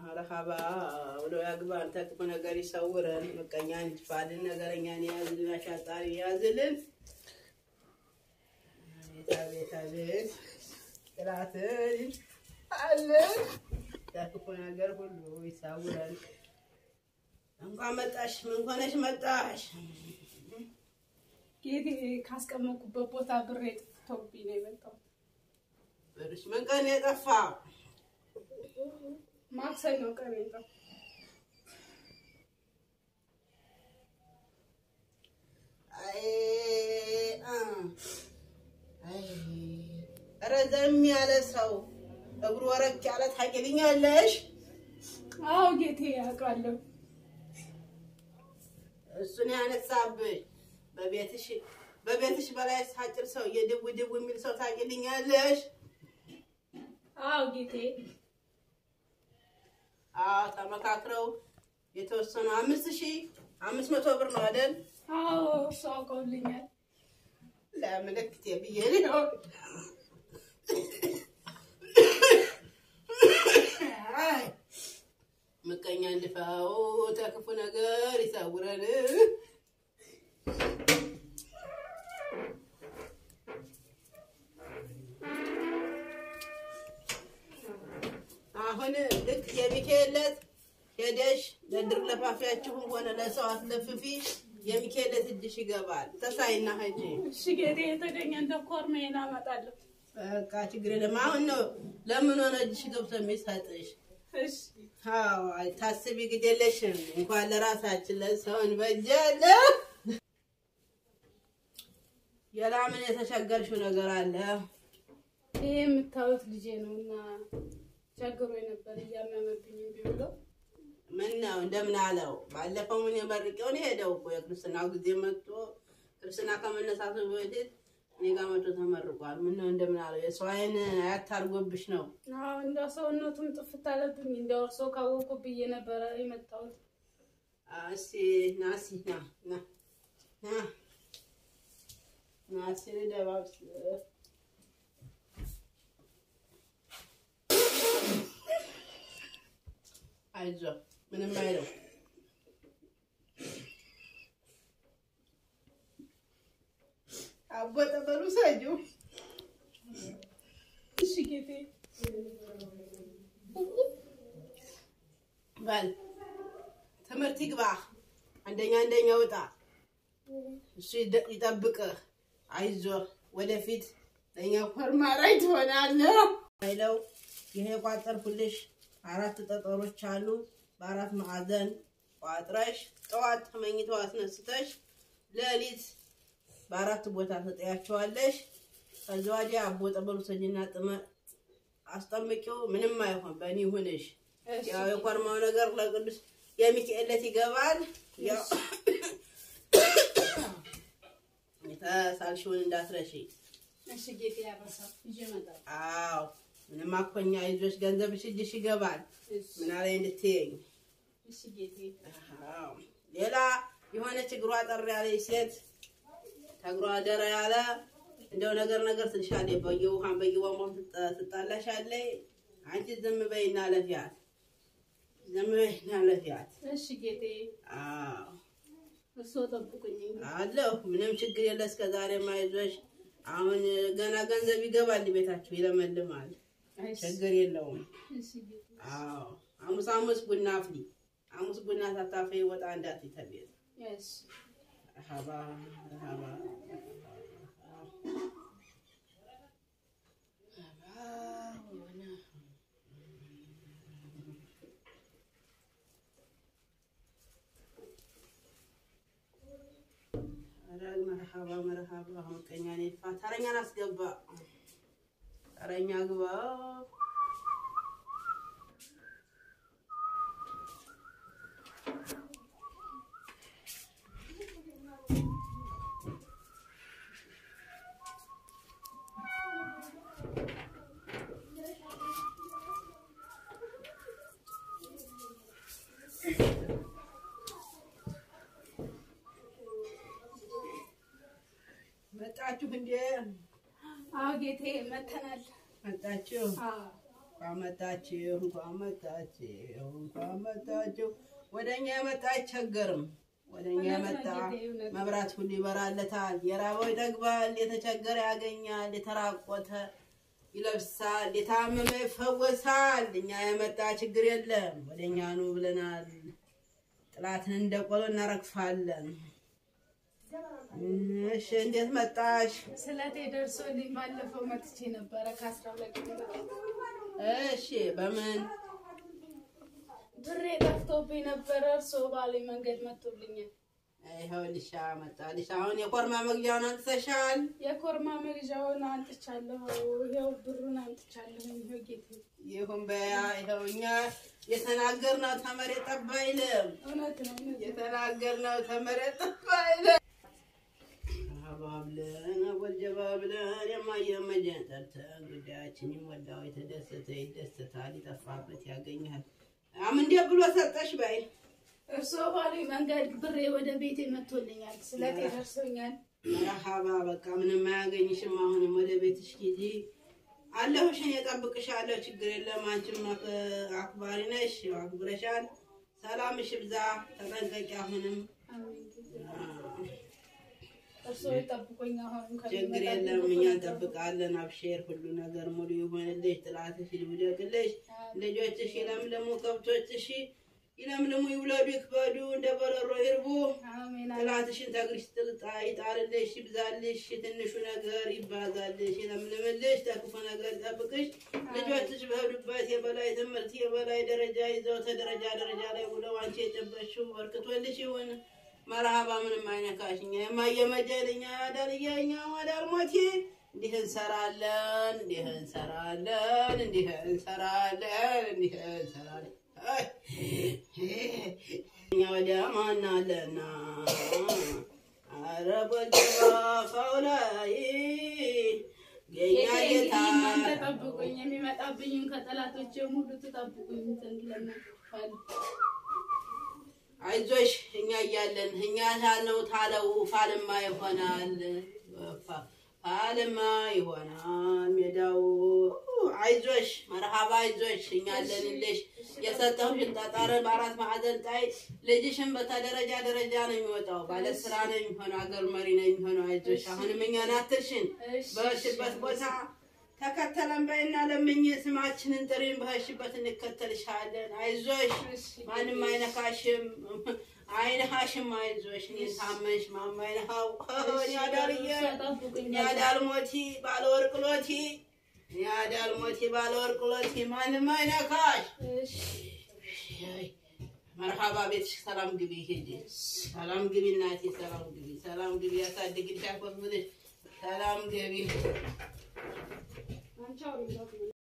መርሃባ ብሎ ያግባን፣ ተክፉ ነገር ይሰውረን፣ ምቀኛ እንድፋልን፣ ነገረኛን የያዝልን፣ አሻጣሪ የያዝልን። አቤት አቤት አቤት ጥላትን አለን ከክፉ ነገር ሁሉ ይሰውረን። እንኳን መጣሽ፣ ምን ሆነሽ መጣሽ? ጌቴ ካስቀመጥኩበት ቦታ ብሬ ጥፍቶብኝ ነው የመጣሁት። ብርሽ ምን ቀን የጠፋ ማክሰኞ ቀን የጠፋው። አይ አ አይ ረዘም ያለ ሰው እግሩ ወረክ ያለ ታውቂልኛለሽ? አዎ ጌቴ ያውቃለሁ። እሱን ያነሳብሽ በቤትሽ በቤትሽ በላይ ሳጭር ሰው የድው ድው የሚል ሰው ታውቂልኛለሽ? አዎ ጌቴ አዎ ተመካክረው የተወሰኑ አምስት ሺህ አምስት መቶ ብር ነው አይደል? አዎ እሱ አውቀውልኛል። ለምልክቴ ብዬ ነው። አይ ምቀኛ እንድፋው ተክፉ ነገር ይሰውረን። አሁን ልክ የሚካኤለት ሄደሽ ለድር ለፋፊያችሁም ሆነ ለሰው አትለፍፊ። የሚካኤለት እጅሽ ይገባል። ተሳይና ሂጂ። እሺ ጌቴ የተገኘ እንደ ኮርሜን አመጣለሁ። በቃ ችግር የለም። አሁን ነው ለምን ሆነ እጅሽ ገብቶ የሚሰጥሽ? እሺ አዎ ታስቢ፣ ግድ የለሽም። እንኳን ለራሳችን ለሰው እንበጃለ። ሌላ ምን የተቸገርሽው ነገር አለ? ይሄ የምታዩት ልጄ ነው እና ቸግሮ ነበር እያመመብኝ እምቢ ብሎ ምን ነው እንደምን አለው? ባለፈው ምን የመርቄውን ሄደው እኮ የክርስትናው ጊዜ መጥቶ ክርስትና ከመነሳቱ በፊት እኔ ጋር መጥቶ ተመርቋል። ምን ነው እንደምን አለው? የሰው አይን አያታርጎብሽ ነው። አዎ እንደ ሰውነቱም ጥፍት አለብኝ። እንደ እርሶ ካወቁ ብዬ ነበረ የመጣሁት። አ፣ እስኪ ና እስኪ ና ና ና ና እስኪ ልደባብስ አይዞህ ምንም አይለው። አቦ ጠበሉ ሰጁ እሺ ጌቴ በል ትምህርት ይግባ። አንደኛ አንደኛ ውጣ። እሱ ይደ- ይጠብቅህ። አይዞህ ወደፊት ለእኛ ኮርማራይ ትሆናለህ። አይለው ይሄ የቋጠርኩልሽ አራት ጠጠሮች አሉ። በአራት ማዕዘን ቋጥረሽ ጠዋት ተመኝተው አስነስተሽ ሌሊት በአራት ቦታ ተጠያቸዋለሽ። ከዚ ወዲያ አቦ ጠበሉ ሰጅና ጥመ አስጠምቂው። ምንም አይሆን በእኔ ይሁንሽ። እሺ ያው የኮርማው ነገር ለቅዱስ የሚካኤለት ይገባል። ያው የተሳልሽውን እንዳትረሺ። እሺ ጌቴ ያረሳል ይዤ እመጣለሁ። አዎ ምንም አኮኛ ይዞሽ ገንዘብሽ እጅሽ ይገባል። እሺ ምን አለኝ እንድትይኝ። እሺ ጌቴ አዎ ሌላ የሆነች እግሯ ጠር ያለች ሴት ተግሯ ደረ ያለ እንደው ነገር ነገር ትልሻለች። በየውሃን በየቧንቧም ትጣ- ትጣላሻለች። አንቺ ዝም በይና ለፊያት፣ ዝም በይና ለፊያት። እሺ ጌቴ አዎ እርስዎ ጠብቁኝ። አለሁ ምንም ችግር የለ። እስከ ዛሬ ማይዞሽ አሁን ገና ገንዘብ ይገባል፣ ቤታችሁ ይለመልማል። እሺ ችግር የለውም። እሺ ጌቴ አዎ ሐሙስ ሐሙስ ቡና አፍሊ። ሐሙስ ቡና ሳታፈ ወጣ እንዳት ተቤት እሺ ረሃባ ረሃባ መርሃባ መርሃባ ምቀኛ ኔፋ ተረኛን አስገባ ተረኛ ግባ መጣችሁ እንዴ? አዎ ጌቴ መተናል። መጣችሁ? አዎ እንኳን መጣችሁ፣ እንኳን መጣችሁ፣ እንኳን መጣችሁ። ወደ እኛ የመጣ አይቸገርም። ወደ እኛ የመጣ መብራት ሁሉ ይበራለታል። የራበው ይጠግባል፣ የተቸገረ ያገኛል፣ የተራቆተ ይለብሳል፣ የታመመ ይፈወሳል። እኛ የመጣ ችግር የለም። ወደ እኛ ኑ ብለናል። ጥላትን እንደ ቆሎ እናረግፋለን። እሺ፣ እንዴት መጣሽ? ስለቴ ደርሶልኝ ባለፈው መጥቼ ነበረ ከአስራ ሁለት ቀን በፊት እሺ፣ በምን ብሬ ጠፍቶብኝ ነበረ። እርስዎ ባሉኝ መንገድ መጥቶልኛል። ይኸው ልሻ መጣልሽ። አሁን የኮርማ መግዣውን አንጥተሻል። የኮርማ መግዣውን አንጥቻለሁ። ይኸው ብሩን አንጥቻለሁ። ይኸው ጌቴ ይሁን በያ ይኸው እኛ የተናገርነው ተመሬት ጠብ አይልም። እውነት ነው እውነት ነው። የተናገርነው ተመሬት ጠብ አይልም። አባብለን ወልጀባ ብለን የማየመጀን ጠርተን ጉዳያችን ይሞላው የተደሰተ ይደሰታል፣ ይጠፋበት ያገኛል። አም እንዴ ብሎ ሰጠሽ በይ እርስዎ ባሉኝ መንገድ ብሬ ወደ ቤቴ መጥቶልኛል። ስለቴ ደርሶኛል። መርሃባ በቃ ምንም አያገኝሽም። አሁንም ወደ ቤትሽ ሂጂ አለሁሽ፣ እኔ እጠብቅሻለሁ። ችግር የለም። አንቺም አክ- አክባሪ ነሽ፣ አክብረሻል። ሰላምሽ ብዛ፣ ተጠንቀቂ። አሁንም አሜን ጌቴ። እርስዎ ይጠብቁኝ። አሁንም ችግር የለም፣ እኛ እንጠብቃለን። አብሼር፣ ሁሉ ነገር ሙሉ ይሆንልሽ፣ ጥላትሽ ይውደቅልሽ፣ ልጆችሽ ይለምልሙ፣ ከብቶችሽ ይለምልሙ፣ ይውለዱ፣ ይክበዱ፣ እንደ በረሮ ይርቡ። አሜን አሜን። ጥላትሽን ተግሪሽ ጥልጣ ይጣልልሽ፣ ይብዛልሽ፣ ትንሹ ነገር ይባዛልሽ፣ ይለምልምልሽ፣ ተክፉ ነገር ይጠብቅሽ። ልጆችሽ በሄዱበት የበላይ ትምህርት የበላይ ደረጃ ይዘው ተደረጃ ደረጃ ላይ ውለው አንቺ የጨበሽው በርክቶልሽ ይሁን። መርሃባ ምንም አይነካሽ። እኛ የማየመጀል እኛ ያዳልያ እኛ ማዳልሞቴ እንዲህ እንሰራለን፣ እንዲህ እንሰራለን፣ እንዲህ እንሰራለን፣ እንዲህ እንሰራለን። አይ እኛ ወዲያ ማን አለና አረ ጎልባ ፋውላይ የኛ ጌቴ ጌታ እንግዲህ እናንተ ጠብቁኝ። የሚመጣብኝም ከጠላቶቼ ሁሉ ትጠብቁኝ ዘንድ ለምንፋል አይዞሽ እኛ እያለን እኛ ታልነው ታለው ፋልማ ይሆናል ፋ- ፋልማ ይሆናል ሜዳው አይዞሽ መርሃባ አይዞሽ እኛ አለንልሽ የሰጠሁሽን ጠጠር በአራት ማዕዘን ጣይ ልጅሽን በተደረጃ ደረጃ ነው የሚወጣው ባለስራ ነው የሚሆነው አገር መሪ ነው የሚሆነው አይዞሽ አሁንም እኛን አትርሽን በሽበት ቦታ ተከተለን በይና ለምኝ ስማችንን ጥሪን በህሽበት እንከተልሻለን። አይዞሽ ማንም አይነካሽም፣ አይነካሽም። አይዞሽ እኔን ታመሽ ማማ አይነካው ያዳርየ ያዳልሞቲ ባለወርቅ ሎቲ ያዳልሞቲ ባለወርቅ ሎቲ ማንም አይነካሽ። መርሃባ ቤትሽ ሰላም ግቢ፣ ሂጂ ሰላም ግቢ እናቴ፣ ሰላም ግቢ፣ ሰላም ግቢ፣ ያሳድግልሽ፣ ያቆብልሽ፣ ሰላም ግቢ። አንቺ አውሪ